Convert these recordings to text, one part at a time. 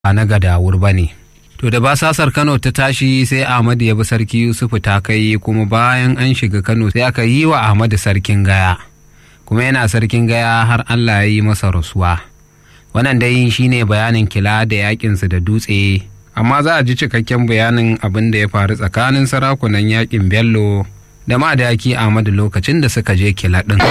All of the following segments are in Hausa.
ba na gadawur ba ne. To da basasar Kano ta tashi sai Ahmadu ya bi sarki Yusufu ta kai kuma bayan an shiga Kano sai aka yi wa Ahmadu sarkin gaya. Kuma yana sarkin gaya har Allah ya yi masa rasuwa. Wannan dai shine bayanin kila da yakinsu da dutse, amma za a ji cikakken bayanin abin da ya faru tsakanin sarakunan yakin Bello da madaki Ahmadu lokacin da suka je kila ɗin.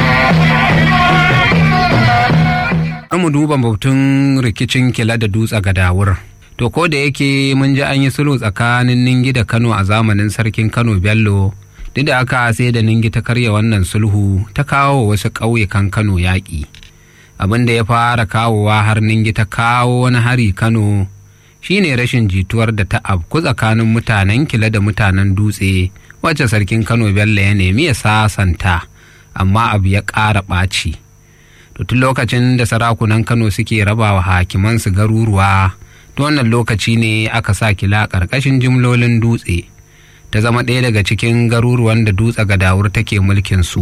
mu duba batun rikicin kila da dutse ga dawur. To ko da yake mun ji an yi sulhu tsakanin Ningi da Kano a zamanin sarkin Kano Bello, duk da aka sai da Ningi ta karya wannan sulhu ta kawo wasu ƙauyukan Kano yaƙi. Abin da ya fara kawowa har Ningi ta kawo wani hari Kano shine rashin jituwar da ta afku tsakanin mutanen kila da mutanen dutse wacce sarkin Kano Bello ya nemi ya sasanta, amma abu ya ƙara ɓaci. To tun lokacin da sarakunan Kano suke rabawa hakimansu garuruwa. ta wannan lokaci ne aka sa kila ƙarƙashin jimlolin dutse ta zama ɗaya daga cikin garuruwan da dutse gadawur take mulkin su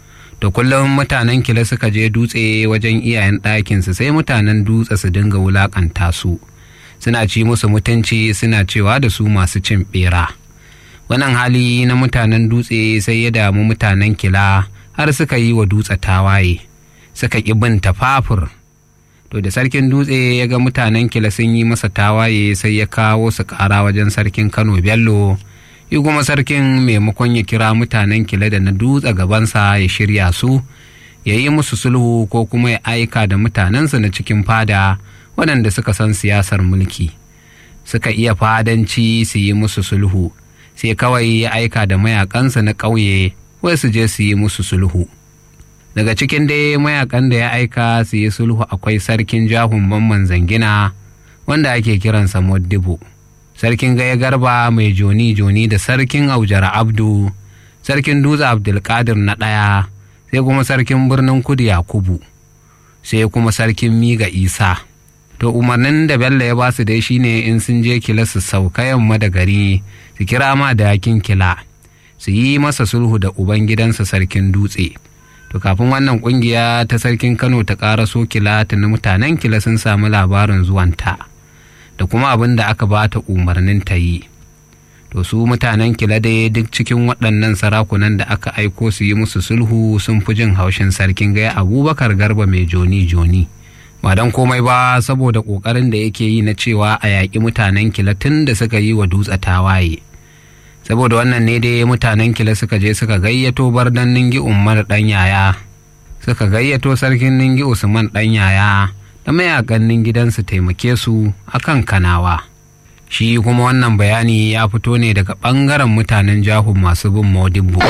da kullum mutanen kila suka je dutse wajen iyayen ɗakinsu sai mutanen dutse su dinga wulaƙanta su suna ci musu mutunci suna cewa da su masu cin ɓera wannan hali na mutanen dutse sai ya damu mutanen kila har suka yi wa dutse tawaye suka ƙi bin tafafur to da sarkin dutse ya ga mutanen kila sun yi masa tawaye sai ya kawo su kara wajen sarkin kano bello yi kuma sarkin maimakon ya kira mutanen kila da na dutse gabansa ya shirya su ya yi musu sulhu ko kuma ya aika da mutanensu na cikin fada waɗanda suka san siyasar mulki suka iya fadanci su yi musu sulhu sai kawai ya aika da mayakansa na ƙauye wai su je su yi musu sulhu daga cikin dai mayakan da ya aika su yi sulhu akwai sarkin jahun mamman zangina wanda ake kiransa moddibo sarkin gaya garba mai joni joni da sarkin aujara abdu sarkin dutse abdulkadir na ɗaya sai kuma sarkin birnin kudu yakubu sai kuma sarkin miga isa to umarnin da bello ya basu dai shine in sun je kila su sauka yamma da gari su kira ma da yakin kila su yi masa sulhu da ubangidansa sarkin dutse to kafin wannan kungiya ta sarkin kano ta ƙara so kila na mutanen kila sun samu labarin zuwanta da kuma abin da aka ba ta umarnin ta yi to su mutanen kila dai duk cikin waɗannan sarakunan da aka aiko su yi musu sulhu sun fi jin haushin sarkin gaya abubakar garba mai joni joni ba don komai ba saboda ƙoƙarin da yake yi na cewa a yaƙi mutanen kila tun da suka yi wa dutse tawaye saboda wannan ne dai mutanen kila suka je suka gayyato bardan ningi umar dan yaya suka gayyato sarkin ningi usman dan yaya da mayakan gidansu taimake su akan kanawa shi kuma wannan bayani ya fito ne daga ɓangaren mutanen jahun masu bin modibbo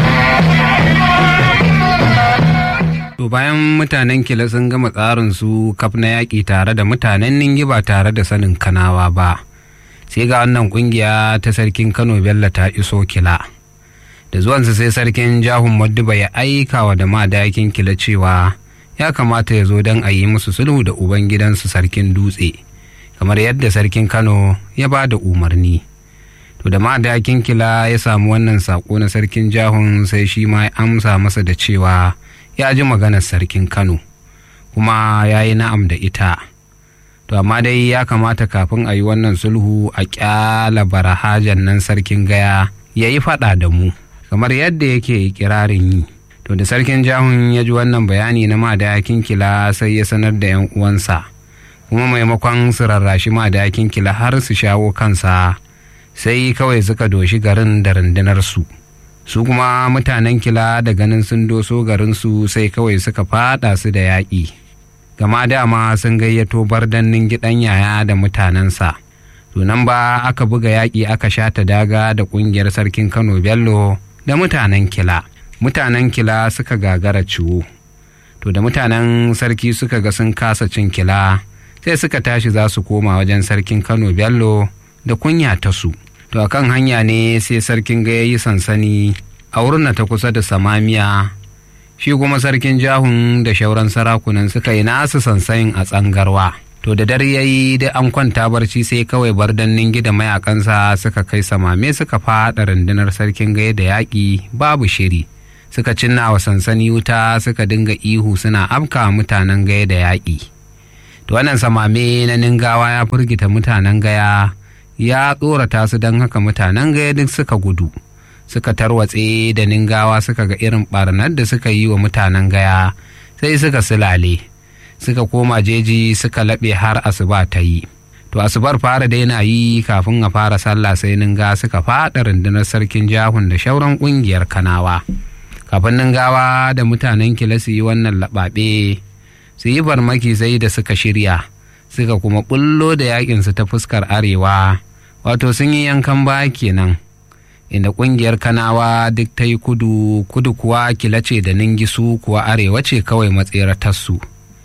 to bayan mutanen kila sun gama tsarin su kaf na yaƙi tare da mutanen ningi ba tare da sanin kanawa ba sai ga wannan kungiya ta sarkin kano bello ta iso kila da zuwansa sai sarkin jahun madduba ya aika wa da madayakin kila cewa ya kamata ya zo don a yi musu sulhu da ubangidansu sarkin dutse kamar yadda sarkin kano ya ba da umarni to da madayakin kila ya samu wannan saƙo na sarkin jahun sai shi ma ya amsa masa da cewa ya ji maganar sarkin kano kuma ya yi na'am da ita to amma dai ya kamata kafin a yi wannan sulhu a kyala barahajan nan sarkin gaya ya yi faɗa da mu kamar yadda yake kirarin yi to da sarkin jahun ya ji wannan bayani na madayakin kila sai ya sanar da yan uwansa kuma maimakon su rarrashi madayakin kila har su shawo kansa sai kawai suka doshi garin da rundunar su su kuma mutanen kila da ganin sun doso garinsu sai kawai suka fada su da yaƙi gama dama sun gayyato bardannin gidan yaya da mutanensa tunan ba aka buga yaƙi aka shata daga da ƙungiyar sarkin kano bello da mutanen kila mutanen kila suka gagara ciwo to da mutanen sarki suka ga sun kasa cin kila sai suka tashi za su koma wajen sarkin kano bello da kunya ta su to a kan hanya ne sai sarkin ga ya yi sansani a wurin ta kusa da samamiya shi kuma sarkin jahun da shauran sarakunan suka yi nasu sansayin a tsangarwa to da dare yayi da an kwanta barci sai kawai bardannin gida mayakansa suka kai samame suka faɗa rundunar sarkin gaya da yaƙi babu shiri suka cinna wa sansani wuta suka dinga ihu suna afka mutanen gaya da yaƙi to wannan samame na ningawa ya firgita mutanen gaya ya tsorata su don haka mutanen gaya duk suka gudu suka tarwatse da ningawa suka ga irin barnar da suka yi wa mutanen gaya sai suka silale suka koma jeji suka laɓe har asuba ta yi to asubar fara daina yi kafin a fara sallah sai ninga suka faɗa rundunar sarkin jahun da shauran ƙungiyar kanawa kafin ningawa da mutanen kila su yi wannan laɓaɓe su yi farmaki sai da suka shirya suka kuma bullo da yakinsu ta fuskar arewa wato sun yi yankan ba kenan inda ƙungiyar kanawa duk ta yi kudu kudu kuwa kila ce da ningisu kuwa arewa ce kawai matseratarsu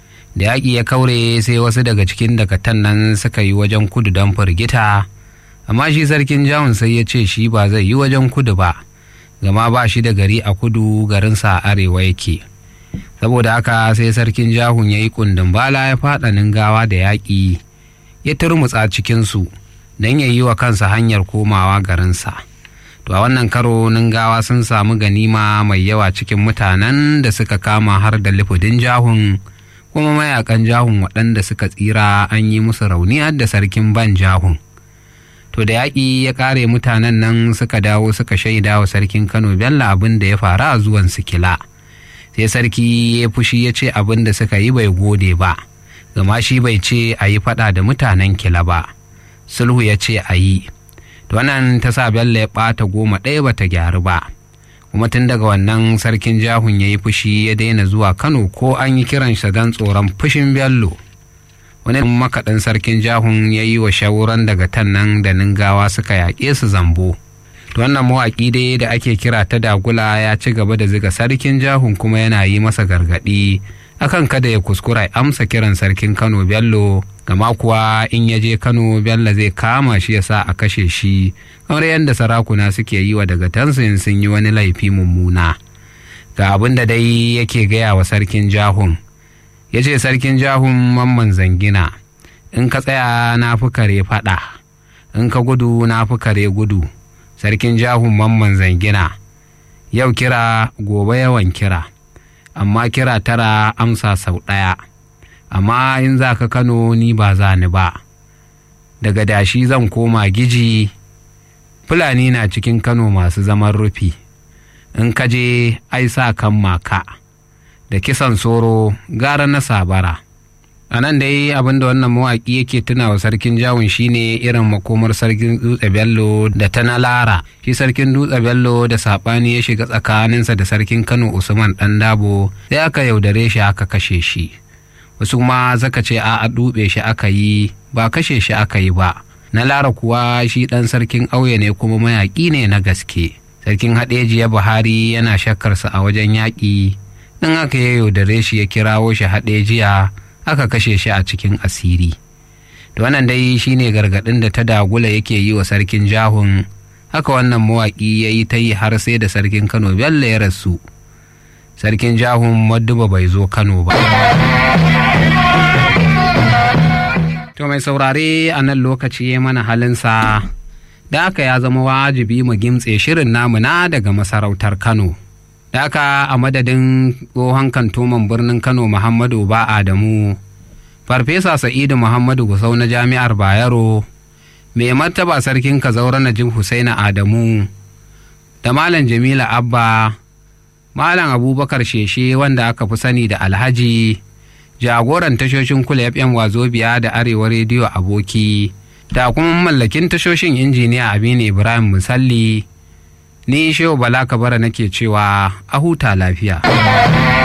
da yaƙi ya kaure sai wasu daga cikin dakatan nan suka yi wajen kudu don firgita amma shi sarkin jawun sai ya ce shi ba zai yi wajen kudu ba gama ba shi da gari a kudu garinsa a arewa yake saboda haka sai sarkin jahun ya yi kundin bala ya faɗa ningawa da yaƙi ya turmutsa cikinsu don ya yi wa kansa hanyar komawa garinsa to a wannan karo ningawa sun samu ganima mai yawa cikin mutanen da suka kama har da lifudin jahun kuma mayakan jahun waɗanda suka tsira an yi musu rauni har da sarkin ban jahun to da yaƙi ya ƙare mutanen nan suka dawo suka shaida wa sarkin kano bello abin da ya faru a zuwan sikila sai sarki ya fushi ya ce abin da suka yi bai gode ba gama shi bai ce a yi faɗa da mutanen kila ba sulhu ya ce a yi to wannan ta sa bello ya ɓata goma ɗaya bata gyaru ba kuma tun daga wannan sarkin jahun ya yi fushi ya daina zuwa kano ko an yi kiransa don tsoron fushin bello wani makaɗin sarkin jahun ya yi wa shawuran daga tan nan da ningawa suka yaƙe su zambo to wannan mawaƙi dai da ake kira ta dagula ya ci gaba da ziga sarkin jahun kuma yana yi masa gargaɗi akan kada ya kuskura amsa kiran sarkin kano bello gama kuwa in ya je kano bello zai kama shi ya sa a kashe shi kamar yadda sarakuna suke yi wa daga tansin sun yi wani laifi mummuna ga abin da dai yake gaya wa sarkin jahun ya ce sarkin jahun mamman zangina in ka tsaya na fi kare faɗa in ka gudu na fi kare gudu sarkin jahun mamman zangina yau kira gobe yawan kira amma kira tara amsa sau ɗaya amma in za ka kano ni ba za ni ba daga dashi zan koma giji fulani na cikin kano masu zaman rufi in ka je ai sa kan maka da kisan soro gara na sabara a nan dai abinda wannan mawaƙi yake tuna wa sarkin jawun shine irin makomar sarkin dutse bello da ta na lara shi sarkin dutse bello da saɓani ya shiga tsakaninsa da sarkin kano usman ɗan dabo sai aka yaudare shi aka kashe shi wasu ma zaka ce a dube shi aka yi ba kashe shi aka yi ba na lara kuwa shi ɗan sarkin auye ne kuma mayaƙi ne na gaske sarkin haɗejiya buhari yana shakkarsa a wajen yaƙi in aka ya yaudare shi ya kirawo shi haɗejiya aka kashe shi a cikin asiri da wannan dai shine gargaɗin da ta dagula yake yi wa sarkin jahun haka wannan mawaƙi ya yi ta yi har sai da sarkin kano bello ya rasu sarkin jahun madduba bai zo kano ba to mai saurare a nan lokaci ya mana halinsa da aka ya zama wajibi mu gimtse shirin namu na daga masarautar kano da aka a madadin tsohon kantoman birnin kano muhammadu ba adamu farfesa sa'idu muhammadu gusau na jami'ar bayero mai martaba sarkin kazaura najib husaina adamu da malam jamila abba malam abubakar sheshe wanda aka fi sani da alhaji jagoran tashoshin kula fm wazobiya da arewa rediyo aboki da kuma mallakin tashoshin injiniya aminu ibrahim musalli ni shehu bala kabara nake cewa a huta lafiya